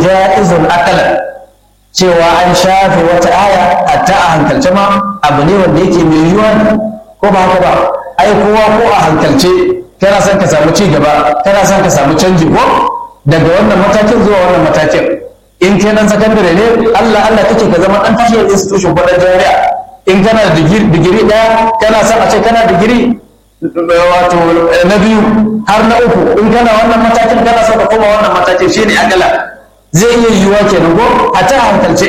ja'izun akalan cewa an shafe wata aya hatta a hankalce ma abu ne wanda yake mai yiwuwa ko ba haka ba ai kowa ko a hankalce kana son ka samu ci gaba kana son ka samu canji ko daga wannan matakin zuwa wannan matakin in kai nan sakandare ne Allah Allah kake ka zama dan tashiyar institution ko dan jami'a in kana da digiri daya kana son a ce kana digiri wato na biyu har na uku in kana wannan matakin kana son ka koma wannan matakin shine akala zai iya yiwuwa kenan ko a ta hankalce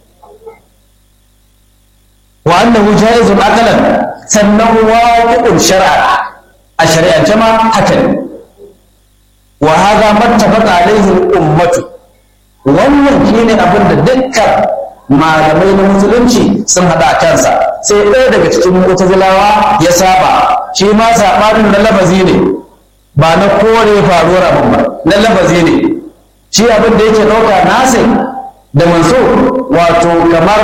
wa annahu jaizun akalan sannan waqi'un shar'a a shari'ance ma haka ne wa hadha mattafaqa alaihi ummatu wannan shine abin da dukkan malamai na musulunci sun hada a kansa sai ɗaya daga cikin mutazilawa ya saba shi ma sabanin na lafazi ne ba na kore faruwar abin ba na lafazi ne shi abin da yake ɗauka nasir da manso wato kamar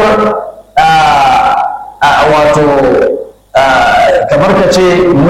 wato kamar ka ce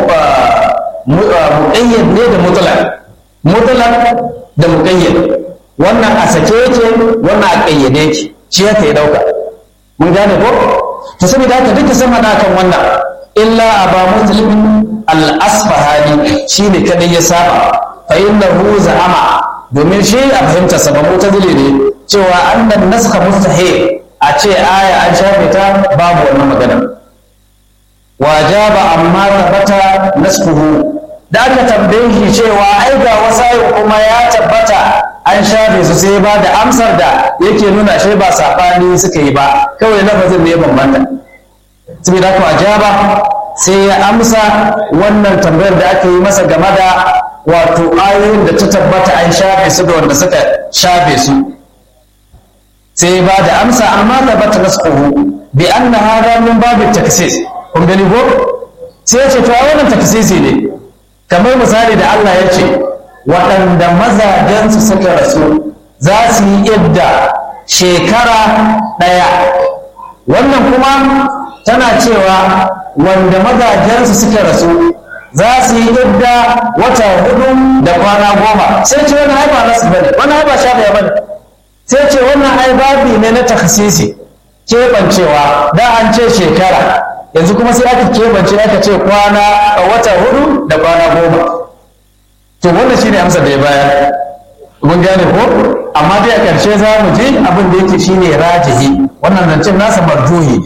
muƙayyad ne da mutlaq mutlaq da muƙayyad wannan a sake yake wannan a ƙayyade yake shi ya kai ɗauka mun gane ko to saboda haka duka sun haɗa kan wannan illa aba muslim al-asfahani shine kadai ya saba fa innahu za'ama domin shi a fahimta sa ba mutazili ne cewa annan naskha mustahil a ce aya an shafe ta babu wannan magana wajaba amma tabbata naskuhu da aka tambaye shi cewa ai ga wasayin kuma ya tabbata an shafe su sai ba da amsar da yake nuna shi ba sabani suka yi ba kawai lafazin ne ya bambanta saboda haka wajaba sai ya amsa wannan tambayar da aka yi masa game da wato ayoyin da ta tabbata an shafe su da wanda suka shafe su sai ba da amsa amma tabbata nasquhu bi anna hada min babu taksis kun gani ko sai ya ce to wannan taksisi ne kamar misali da Allah ya ce waɗanda mazajensu suka rasu za su yi idda shekara ɗaya wannan kuma tana cewa wanda mazajensu suka rasu za su yi idda wata hudu da kwana goma sai ce wani haifa nasu bane wani haifa shafiya bane sai ce wannan ai babi ne na takhsisi keɓancewa da an ce shekara yanzu kuma sai aka keɓance aka ce kwana a wata hudu da kwana goma to wannan shine amsar da ya bayar mun gane ko amma dai a ƙarshe za mu je abin da yake shine rajihi wannan zancen nasa marjuhi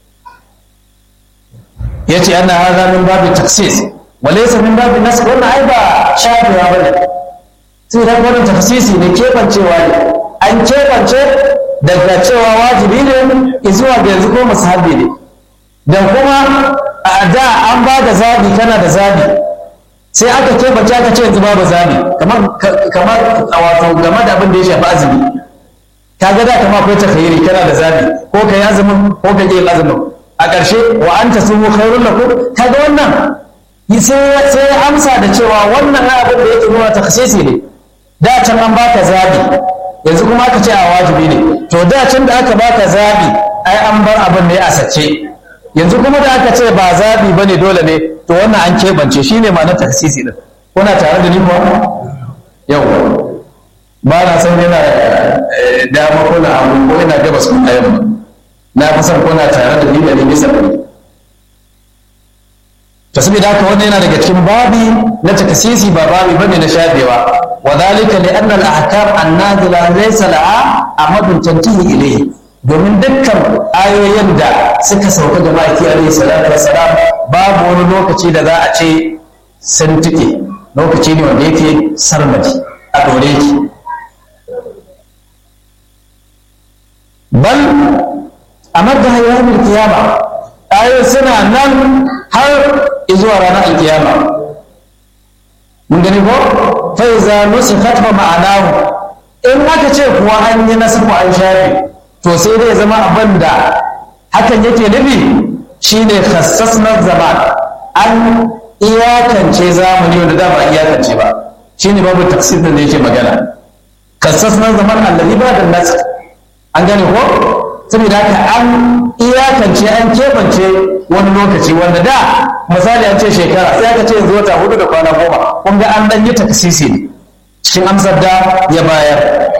ya ce ana haza min babu taksis walaysa min babu nas wannan ai ba shafewa bane sai da wannan taksisi ne keɓancewa ne an keɓance daga cewa wajibi ne zuwa ga yanzu ko musahabi ne da kuma a da an ba da zabi kana da zabi sai aka keɓance aka ce yanzu babu zabi kamar kamar wato game da abin da ya shafi azumi ka ga da kama akwai takhayyuri kana da zabi ko ka yi azumin ko ka yi azumin a ƙarshe wa an ta sumu khairun lakum kaga wannan sai sai amsa da cewa wannan abin da yake nuna takhsisi ne da can an baka zabi yanzu kuma aka ce a wajibi ne to da can da aka baka zabi ai an bar abin ne a sace yanzu kuma da aka ce ba zabi bane dole ne to wannan an keɓance shine ma na taksisi din kuna tare da ni kuwa yau ba na san yana dama ko na abu ko ina gabas ko na yamma na fi son kuna tare da ni da ni bisa ɗari to saboda haka wannan yana daga cikin babi na takasisi ba babi bane na shafewa wa dhalika li anna al-ahkam an-nazila laysa laha amadun tantihi ilayhi domin dukkan ayoyin da suka sauka ga maki alayhi salatu wassalam babu wani lokaci da za a ce sun tike lokaci ne wanda yake sarmadi a dore ki bal a madda hayyar kiyama ayoyi suna nan har zuwa ranar alkiyama mun gani ko fa iza nusikhat fa ma'anahu in aka ce kuwa an yi nasu an shafe to sai dai zama abin da hakan yake nufi shine khassasna zaman an iyakance zamani wanda da ba iyakance ba shine babu tafsir da yake magana khassasna zaman allazi ba da nasu an gane ko saboda haka an iyakance an keɓance wani lokaci wanda da misali an ce shekara sai aka ce yanzu wata hudu da kwana goma kun ga an ɗan yi takasisi ne cikin amsar da ya bayar